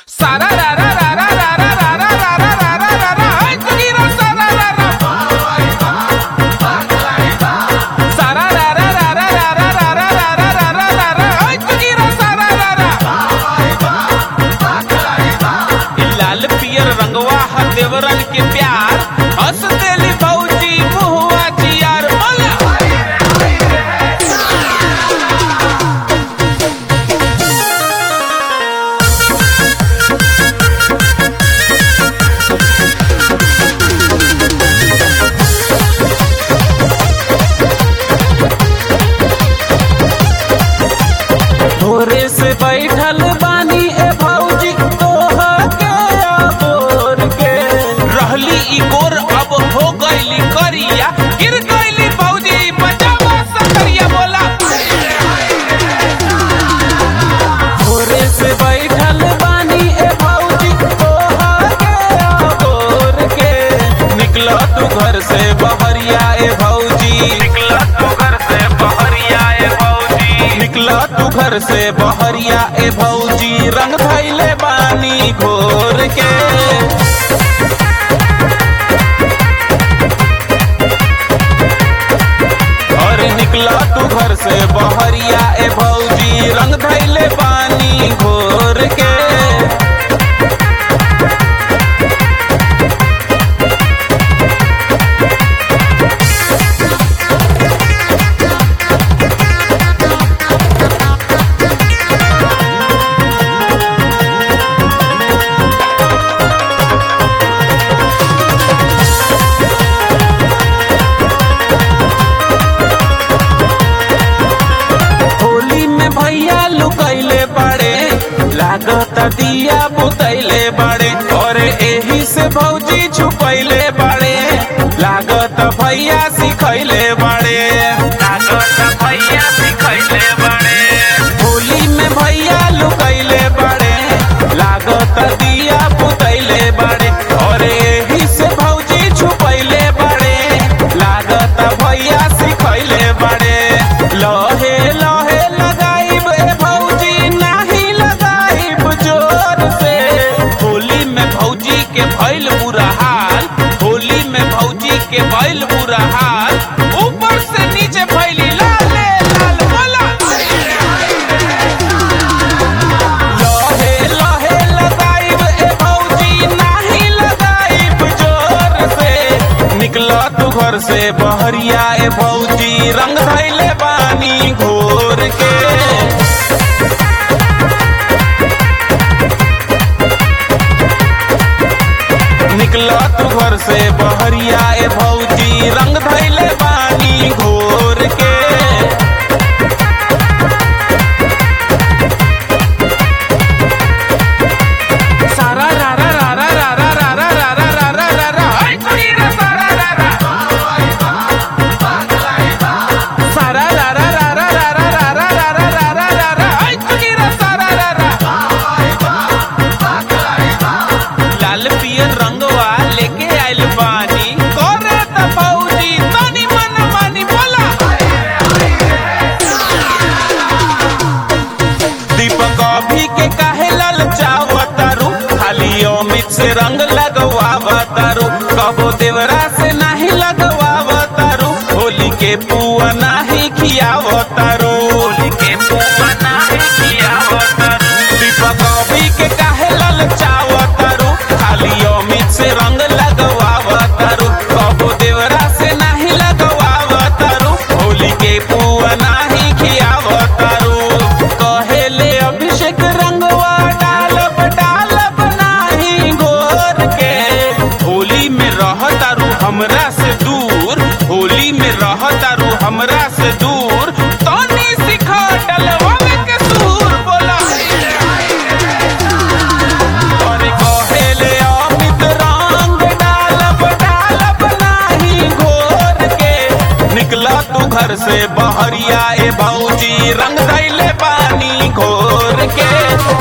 सारा रा रा रा रा रा रा रा रा रा रा रा रा रा रा हाय तुझीरा सारा रा रा सारा रा रा रा रा रा रा रा रा रा रा रा रा रा रा हाय तुझीरा सारा रा रा इ लाल पियर रंगवा ह देवरन के प्यार हंस देली भौजी मुहुआ जियार बोला भोरे से बैठल बानी ए भौजी तोहर के अबोर के रहली ई गोर अब हो गईली करिया गिर गईली भौजी बचावा सकरिया बोला भोरे से बैठल बानी ए भौजी तोहर के अबोर के निकला तू घर से बहरिया ए भौजी निकला तू घर से बहरिया ए भौजी निकला तू घर से बहरिया ए भौजी रंग धैले बानी घोर के और निकला तू घर से बहरिया ए भौजी रंग धैले पानी घोर के होली में भैया लुकैले बाड़े लागत दिया बुतैले बाड़े और एही से भौजी छुपैले बाड़े लागत भैया सिखैले बाड़े लागत भैया सिखैले बाड़े होली में भैया लुकैले बाड़े लागत दिया बुतैले बाड़े और एही से भौजी छुपैले बाड़े लागत भैया सिखैले बाड़े लहे लहे लगाइब ए भौजी नाही लगाइब जोर से होली में भौजी के भइल बुरा हाल होली में भौजी के भइल बुरा हाल ऊपर से नीचे भइली लाले लाल बोला लहे लहे लगाइब ए भौजी नाही लगाइब जोर से निकला तू घर से बहरिया ए भौजी रंग धैले बानी घोर के निकला तू घर से बहरिया ए भौजी रंग धैले बानी घोर के सारा रा रा रा रा रा रा रा रा रा रा रा रा रा रा हाय तुझीरा सारा रा रा सारा रा रा रा रा रा रा रा रा रा रा रा रा रा रा हाय तुझीरा सारा रा रा लाल पियर रंगवा लेके आइल बानी करे त भौजी तनी मन मानी बोला दीपक अभी के काहे ललचावतारू खाली अमित से रंग लगवावतारू कबो देवरा से नाही लगवावतारू होली के पुआ नाही खियावतारू होली के पुआ नाही खियावतारू दीपक अभी के काहे ललचावतारू खाली अमित से रंग लगवावतारू कबो देवरा से नाही लगवावतारू होली के पुआ नाही खियावतारू कहेले अभिषेक रंगवा डालब डालब नाही गोर के होली में रहतारू हमरा से दूर होली में रहतारू हमरा से दूर तनी सिखा डलवावे के सूर बोला और कहेले अमित रंग डालब डालब नाही घोर के निकला तू घर से बहरिया ए भौजी रंग दैले पानी घोर के